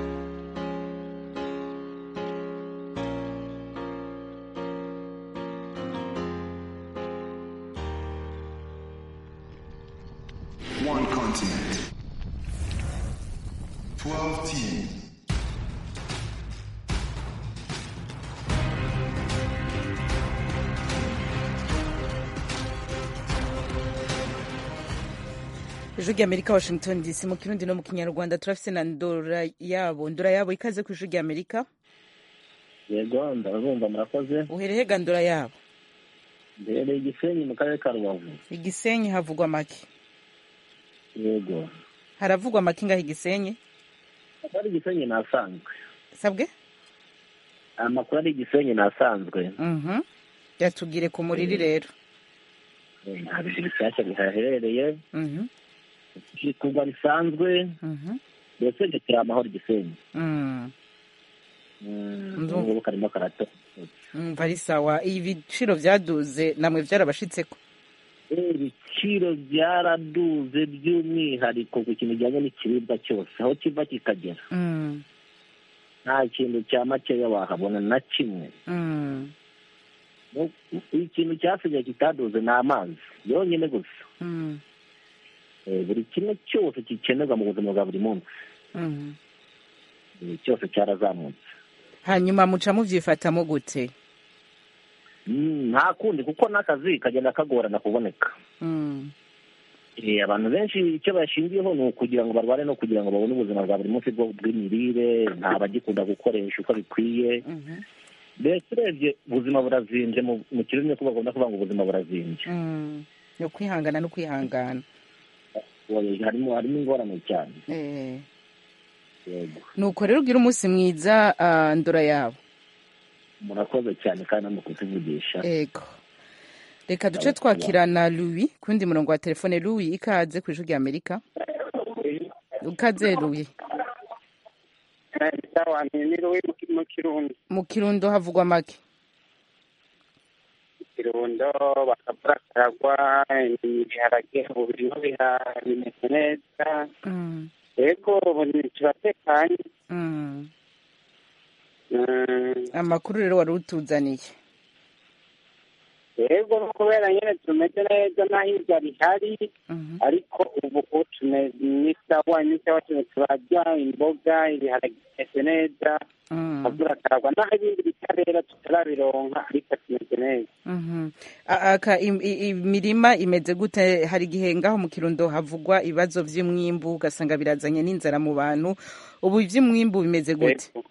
One continent. 12 teams.
ijwi ry'amerika washington dc mu kirundi no mu kinyarwanda turafise na ndora yabo ndora yabo ikaze ku ijwi ry'amerika
yego ndabumva murakoze
uhereye ga ndora yabo
mbereye igisenyi mu karere ka rubavu
igisenyi havugwa make
yego
haravugwa make ngaho igisenyi
ari igisenyi ni asanzwe
sabwe
amakuru ari igisenyi ni asanzwe
Mhm. yatubwire ku muriri rero
nta bintu bishyashya bihaherereye
Mhm.
kugwa bisanzwe
Mhm.
mbese ntituri amahoro igisenyi
Mm. Ndumva.
ubu karimo karato
umva ari sawa ibiciro vyaduze namwe vyarabashitseko
ibiciro byaraduze by'umwihariko ku kintu kijyanye n'ikiribwa cyose aho kiva kikagera
Mm.
nta kintu cya makeya wahabona na kimwe
Mm.
Nu- ikintu cyasigaye kitaduze ni amazi yonyine gusa
Mm.
Eh, buri kimwe cyose gikenerwa mu buzima bwa buri munsi
Mm.
Eh, cyose cyarazamutse
hanyuma muca muvyifatamo gute
Mm, nta kundi kuko n'akazi kagenda kagorana kuboneka
Mm.
Eh, abantu benshi icyo bashingiyeho ni ukugira ngo barware no kugira ngo babone ubuzima bwa buri munsi bwo- bw'imirire nta bagikunda gukoresha uko bikwiye
Mhm.
mbese urebye ubuzima burazimbye mu mu kirimi ko bagomba kuvuga ngo ubuzima burazimbye
Mm. yo kwihangana no kwihangana
Oya, harimo harimo ingorane cyane
Eh.
yego
nuko rero ugira umunsi mwiza ah, ndora yabo
murakoze cyane kandi no mu kutuvugisha
ego reka duce twakirana louis kundi murongo wa telefone louis ikaze ku ijwi rya amerika ikaze louis
sawa niriwe mu kirundo
mu kirundo havugwa make
kirundo bakavura karagwa ibiharage ubu birimo biha- bimeze neza
Mm.
yego ubu ni- turatekanye
Mm.
Mm,
amakuru rero wari utuzaniye
yego no kubera nyine tumeze neza naho ibyo bihari
Mhm.
ariko ubu ubu tumeze n'isawa n'isawa tumwe turarya imboga ibiharage bimeze neza
Mm.
bakavura karagwa naho ibindi bitarera tutarabironka ariko tumeze neza
Mhm. A- aka im- i- imirima imeze gute hari igihe ngaho mu kirundo havugwa ibibazo vy'umwimbu ugasanga birazanye n'inzara mu bantu ubu ivy'umwimbu bimeze gute
Yego.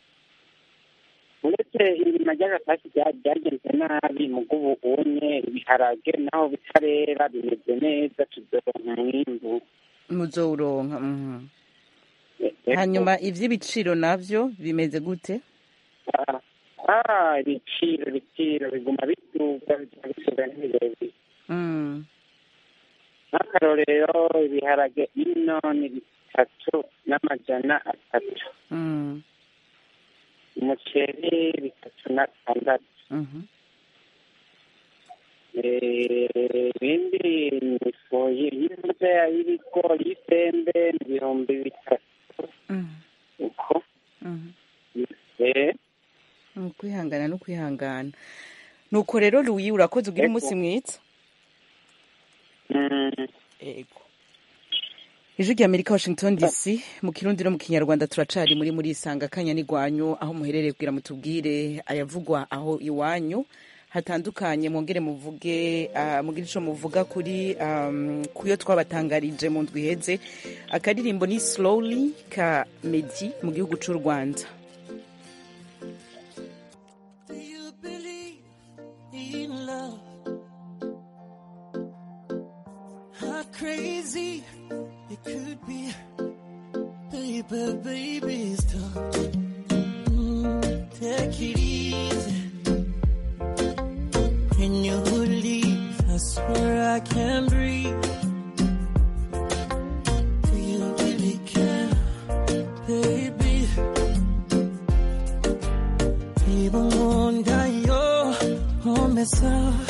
uretse ibirima ry'agatasi bya- byagenze nabi mu bw'ubu unye ibiharage naho bitarera bimeze neza tuzoronka umwimbu
muzowuronka mhm.
Yego.
hanyuma ivy'ibiciro navyo bimeze gute
Ah, ah ibiciro ibiciro biguma biduga biguma bisuga n'ibirebire
Mm.
nk'akarorero ibiharage ino ni bitatu n'amajana atatu
Mm.
umuceri bitatu n'atandatu
Mhm.
Eh, ibindi ni ifu y'imbuto y'ibigori y'isembe ni ibihumbi bitatu
Mm.
uko
Mhm.
Eh,
Ni ukwihangana no kwihangana nuko rero louis urakoze ugira
Yego.
umunsi mwiza ego ijwi rya amerika washington dc mu kirundi no mu kinyarwanda turacari muri muri isanga kanya n'igwanyu aho muherereye kugira mutubwire ayavugwa aho iwanyu hatandukanye mwongere muvuge uh, mugire ico muvuga kuri um, kuyo twabatangarije mu ndwi iheze akaririmbo ni slowly ka medi mu gihugu c'u rwanda
in love. How crazy it could be, baby, baby, stop. Mm, take it easy. When you leave, I swear I can't breathe. Do you really care, baby? Even wonder your home myself.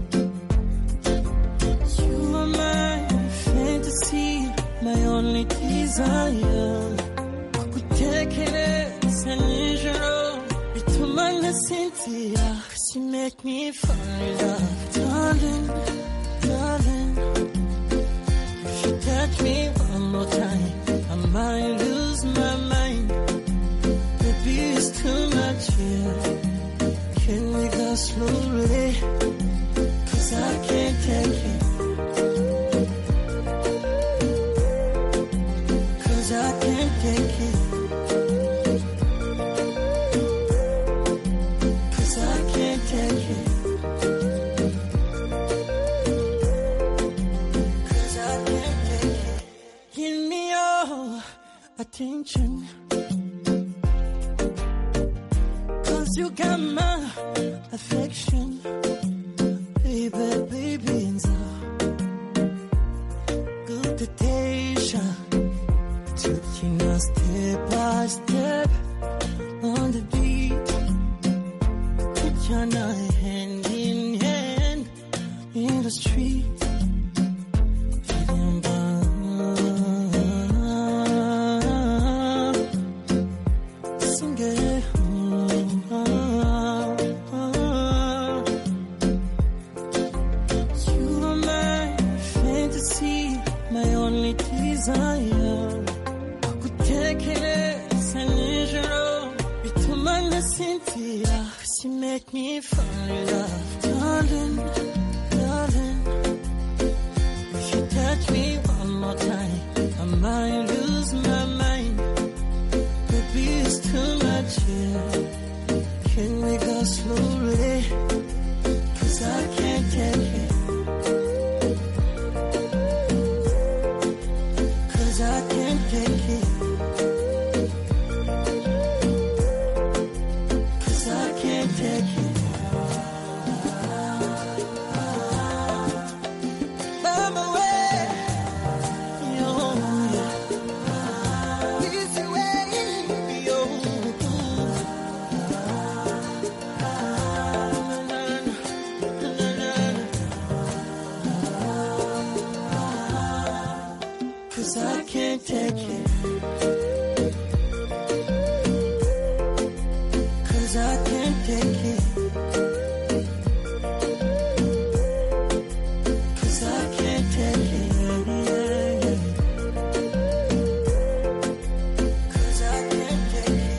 You are my fantasy, my only desire. Kukutekereza nijoro bituma nasinzira. 'Cause you make me fall in love, darling, darling. If you touch me one more time, I might lose my mind. Baby, it's too much here. Can we go slowly? Cause I can't take it. Cause I can't take it. Cause I can't take it. Cause I can't take it. Give me your attention. Cause you got my affection. Baby, baby, and so good temptation. Taking us step by step on the beat. Put your night hand in hand in the street. Feeling bad. Sing it. You are my fantasy, my only desire. Kukutekereza nijoro bituma nasinzira. 'Cause you make me fall in love, darling, darling. If you touch me one more time, I might lose my mind. Baby, it's too much here. Can we go slowly? Cause I can't take it. Cause I can't take it. Cause I can't take it. I'm away. Yo, Easy way. Yo. Cause I can't take it. Cause I can't take it. Cause I can't take it. Cause I can't take it.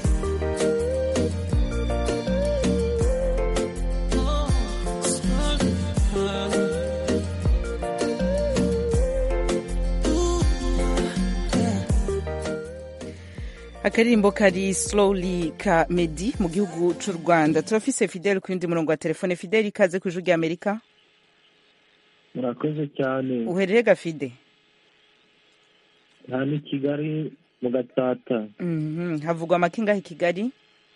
Oh, slowly.
akaririmbo kari slowly ka medi mu gihugu c'u rwanda turafise fidele ku yundi murongo wa telefone fidele ikaze ku ijwi rya amerika
murakoze cyane
uherere gafide
nta ni kigali mu gatsata
Mhm, havugwa amakingahe i kigali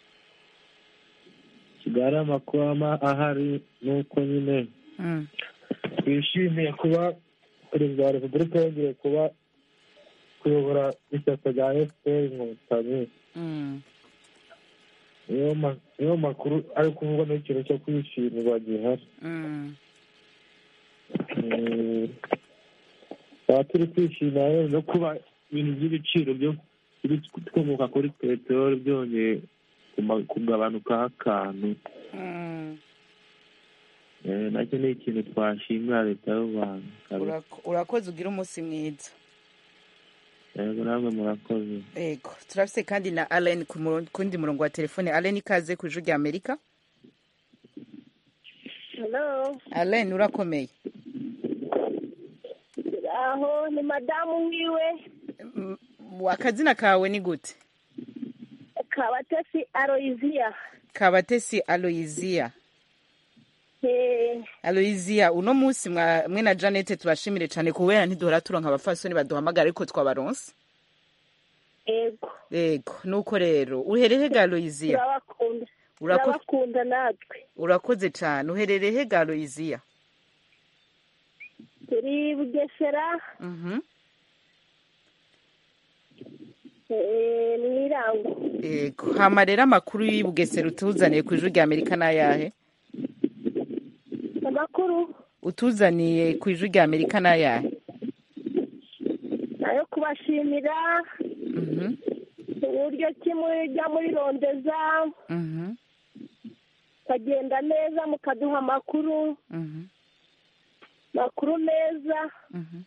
kigali amakuru ama ahari nuko nyine
Mm.
twishimiye kuba perezida wa repubulika yongeye kuba kuyobora ishyaka rya efuperi inkotanyi
Mm.
niyo ma- niyo makuru ari kuvugwa n'ikintu cyo kwishimirwa gihari
Mm.
Mm, tukaba turi kwishimira rero no kuba ibintu by'ibiciro byo bikomoka kuri peteroli byongeye kuma- kugabanukaho akantu
Mm.
Eh, nacyo ni ikintu twashimira leta y'u rwanda kabisa.
Urako- urakoze ugira umunsi mwiza
yego namwe murakoze
ego turafise kandi na allen ku muro- kundi murongo wa telefone allen ikaze ku ijwi rya amerika
Hello.
allen urakomeye
Aho ni madamu wiwe
M- akazina kawe ni gute
Kabatesi Aloysia.
kabatesi aloysia
Eh,
aloysia uno munsi mwa- mwe na janete tubashimire cyane kubera ntiduhora turonka abafasoni baduhamagara ariko twabaronse
ego.
ego nuko rero uhereye ga aloysia
Turabakunda.
Urako-
Turabakunda natwe.
urakoze cyane uherereye he ga aloysia
Turi Bugesera,
Mhm.
eh, Mwirango.
ego hama rero amakuru y'ubugesera utuzaniye ku ijwi rya amerika n'ayahe
Amakuru
utuzaniye ku ijwi rya amerika n'ayahe
nayo kubashimira
Mhm,
uburyo ki mujya muri rondeza
mhm,
mukagenda neza mukaduha amakuru
mhm,
makuru meza
mhm.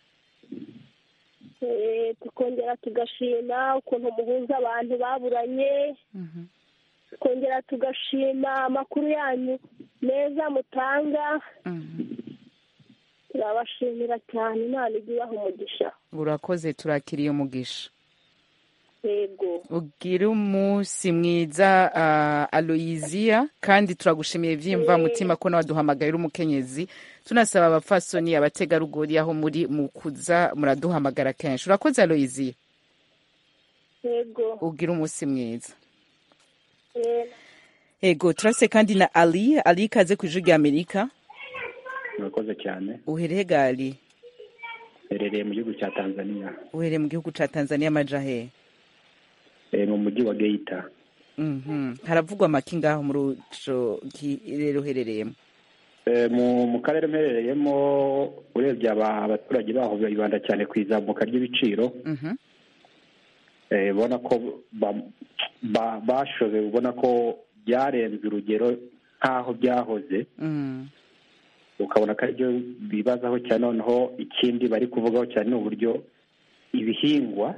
eh, tukongera tugashima ukuntu muhuza abantu baburanye
Mhm.
tukongera tugashima amakuru yanyu meza mutanga turabashimira cyane imana ijya ibaha umugisha
urakoze turakiriye umugisha
yego
ugire umunsi mwiza uh, aloysia kandi turagushimiye vyimva mutima ko nawaduhamagaye uri umukenyezi tunasaba abafasoni abategarugori aho muri mu kuza muraduhamagara kenshi urakoze aloysia
yego
ugire umunsi mwiza
Eh,
ego turase kandi na ali ali ikaze ku ijwi rya amerika
murakoze cyane
uhereye gali
herereye mu gihugu cya tanzania
uhereye mu gihugu ca tanzania amaja hehe
Eh, mu mujyi wa geita
Mhm. haravugwa amaki ngaho muri uco rero uherereyemo
Eh, mu mu karere mperereyemo urebye aba- abaturage baho bibanda cyane ku izamuka ry'ibiciro
Mhm.
Eh, ubona ko ba- ba- bashobe ubona ko byarenze urugero nk'aho byahoze
Mm.
ukabona ko aribyo bibazaho cyane noneho ikindi bari kuvugaho cyane ni uburyo ibihingwa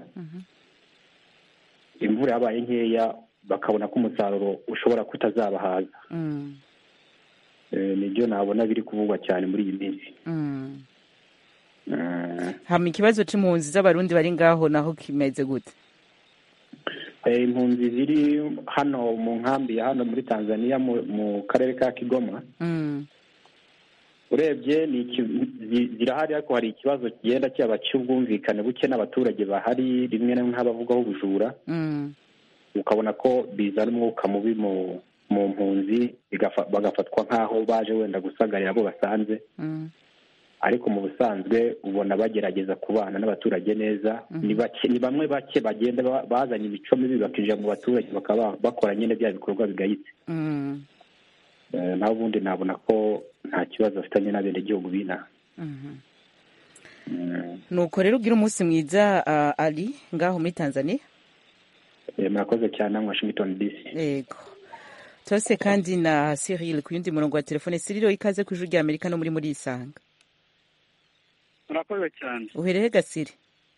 imvura yabaye nkeya bakabona ko umusaruro ushobora kutazabahaza
Mm.
Eh, nibyo nabona biri kuvugwa cyane muri iyi minsi
Mm.
Eh,
hama ikibazo c'impunzi z'abarundi bari ngaho naho kimeze gute
eh, impunzi ziri hano mu nkambi ya hano muri tanzania mu, mu karere ka kigoma
Mm.
urebye ni iki- zi- zirahari ariko hari ikibazo kigenda cyaba cy'ubwumvikane buke n'abaturage bahari rimwe na rimwe nk'abavugaho ubujura
Mm.
ukabona ko bizana umwuka mubi mu mu mpunzi bigafa- bagafatwa nk'aho baje wenda gusagarira abo basanze
Mm.
ariko mu busanzwe ubona bagerageza kubana n'abaturage neza
Mhm.
ni bake ni bamwe bake bagenda ba- bazanye imico mibi bakinjira mu baturage bakaba bakora nyine bya bikorwa bigayitse
Mm.
Eh, naho ubundi nabona ko nta kibazo bafitanye n'abenegihugu b'inaha
Mhm.
Mm.
nuko rero ugira umunsi mwiza uh, ali ngaho muri tanzania
Eh, murakoze cyane namwe washington dc
yego turase kandi na cyril ku yundi murongo wa telefone cyril ikaze ku ijwi rya amerika no muri muri isanga
murakoze cyane
uhereye gasiri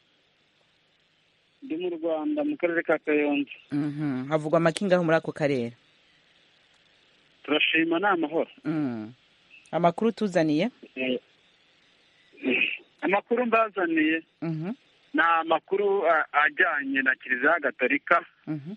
ndi mu rwanda mu karere ka kayonza
Mhm. havugwa amaki ngaho muri ako karere
turashima ni amahoro
Mm. amakuru tuzaniye
Eh, amakuru mbazaniye
Mhm.
ni amakuru a- ajyanye na kiliziya gatolika
Mhm.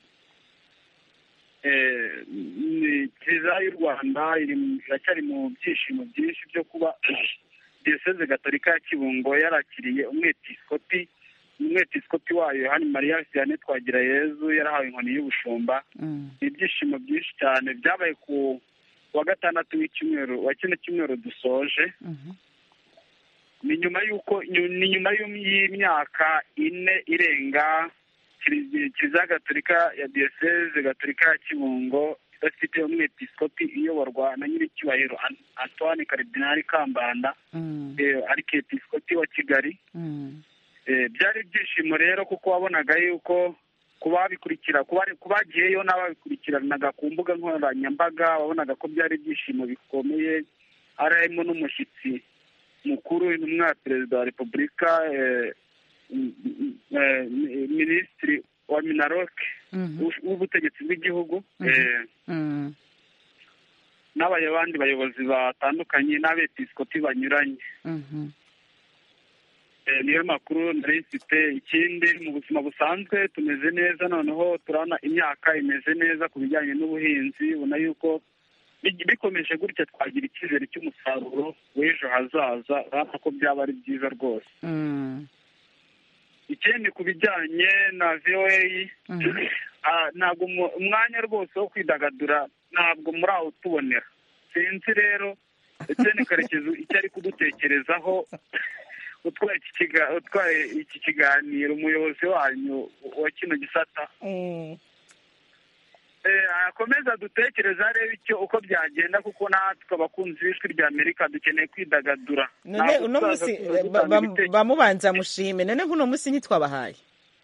Eh, ni kiliziya y'u rwanda iri mu- iracyari mu byishimo byinshi byo kuba diyoseze gatolika ya kibungo yarakiriye umwepiskopi umwepiskopi wayo yohani mariya vianney twagirayezu yarahawe inkoni y'ubushumba
Mm.
ni ibyishimo byinshi cyane byabaye ku wa gatandatu w'icyumweru wa kino cyumweru dusoje
Mhm.
ni nyuma y'uko nyu- ni nyuma y'um- y'imyaka ine irenga Kilizi- kiliziya gatolika ya diyoseze gatolika ya kibungo idafite umwepiskopi iyoborwa na nyiricyubahiro An- antoine karidinali kambanda
Mm.
eh, arikepiskopi wa kigali
Mm.
Eh, byari ibyishimo rero kuko wabonaga yuko ku babikurikira ku bari- ku bagiyeyo n'ababikurikiranaga ku mbuga nkoranyambaga wabonaga ko byari ibyishimo bikomeye ari harimo n'umushyitsi mukuru intumwa ya perezida wa repubulika eh, m- m- eh, mi- minisitiri wa minaroke w'u- w'ubutegetsi bw'igihugu eh,
Mm.
n'abandi bayobozi batandukanye n'abepisikoti banyuranye
Mhm.
Eh, niyo makuru nari mfite ikindi mu buzima busanzwe tumeze neza noneho turabona imyaka imeze neza ku bijyanye n'ubuhinzi ubona yuko bi- bikomeje gutya twagira icyizere cy'umusaruro w'ejo hazaza urabona ko byaba ari byiza rwose
Mm.
ikindi ku bijyanye na voa ah, ntabwo umu- umwanya rwose wo kwidagadura ntabwo muri aho utubonera sinzi rero etienne karekezi icyo ari kudutekerezaho utwaye iki kiga- utwaye iki kiganiro umuyobozi wanyu wa kino gisata Eh, akomeza dutekereza arebe icyo uko byagenda kuko natwe abakunzi b'ijwi rya amerika dukeneye kwidagadura
none
Ntabwo
uno
tuzaza
munsi
tuza
ba-
dutanga
ba-
ibitekerezo.
bamubanza mushime none nk'uno munsi ntitwabahaye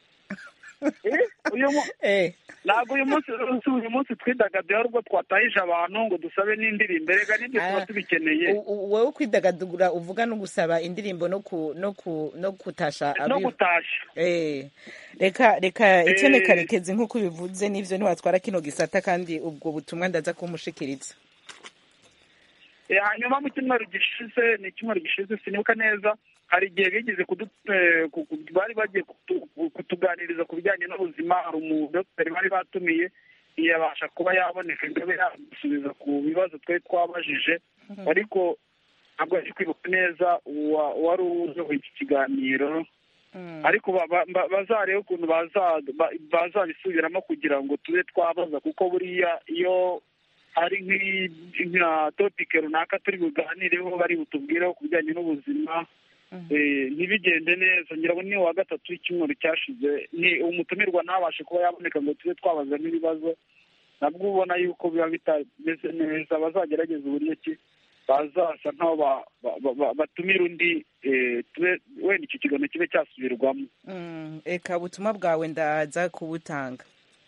uyu mu- ntabwo uyu munsi si uyu munsi twidagadura ahubwo twatahije abantu ngo dusabe n'indirimbo erega n'ibyo tuba tubikeneye
U- u- wowe kwidagadura uvuga no gusaba indirimbo no ku no ku no kutasha
no
abi-
gutashya
Eh, reka reka
Eh.
Etienne Karekezi nk'uko ubivuze n'ivyo ntiwatwara kino gisata kandi ubwo butumwa ndaza kumushikiriza
Eh, hanyuma mu cyumweru gishize ni icyumweru gishize sinibuka neza hari igihe bigeze kudu- eh, ku- ku- bari bagiye kutu- kutuganiriza ku bijyanye n'ubuzima hari umudogiteri bari batumiye ntiyabasha kuba yaboneka ngo abe yadusubiza ku bibazo twari twabajije ariko ntabwo ari kwibuka neza uwa- uwari uyoboye iki kiganiro ariko ba- ba- ba- bazarebe ukuntu baza- ba- bazabisubiramo kugira ngo tube twabaza kuko buriya iyo hari nk'i- nka topike runaka turi buganireho bari butubwireho ku bijyanye n'ubuzima eh, ntibigende neza ngira ngo ni uwa gatatu w'icyumweru cyashize ni umutumirwa ntabashe kuba yaboneka ngo tube twabaza n'ibibazo nabwo ubona yuko biba bitameze neza bazagerageza uburyo ki bazasa nk'aho ba- ba- ba- ba- batumira undi eh, tube wenda icyo kiganiro kibe cyasubirwamo
Mm, eka ubutumwa bwawe ndaza kubutanga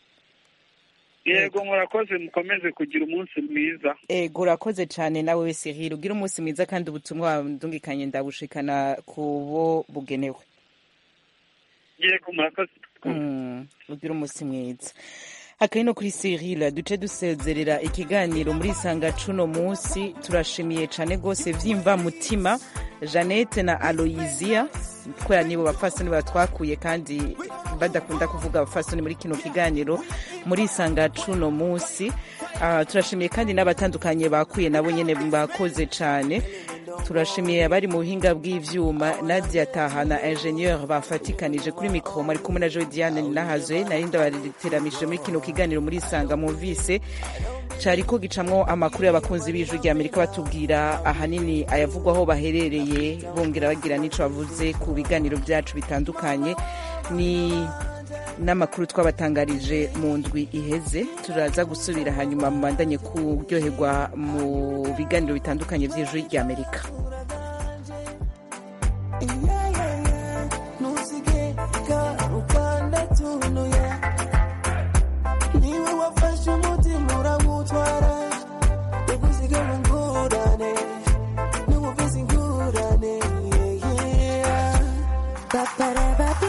yego murakoze mukomeze kugira umunsi mwiza
ego urakoze cyane nawe wese hira ugira umunsi mwiza kandi ubutumwa ndungikanye ndabushikana ku bo bugenewe
yego murakoze
Mm, ugira umunsi mwiza akari kuri Cyril duce dusezerera ikiganiro muri isanga cuno munsi turashimiye cyane rwose vyimva mutima Jeannette na Aloysia kubera nibo bapfasoni batwakuye kandi badakunda kuvuga abapfasoni muri kino kiganiro muri isanga cuno munsi Ah, turashimiye kandi n'abatandukanye bakuye nabo nyene bakoze cyane turashimiye abari mu buhinga bw'ivyuma nadia taha na ingenieur bafatikanije kuri mikoro mari kumwe na joe diane nahazwe nari ndabateramishije muri kino kiganiro muri isanga mumvise cariko gicamwo amakuru y'abakunzi b'ijwi rya amerika batubwira ahanini ayavugwaho baherereye bongera bagira n'ico bavuze ku biganiro vyacu bitandukanye ni n'amakuru twabatangarije mu ndwi iheze turaza gusubira hanyuma mubandanye kuryoherwa mu biganiro bitandukanye vy'ijwi rya amerika
ntusigeka ukanda tunuye niwe wafashe umutima urawutwara ugusiga mu ngurane niwe ufise ingurane yeah. Ba-ba-da-ba-ba.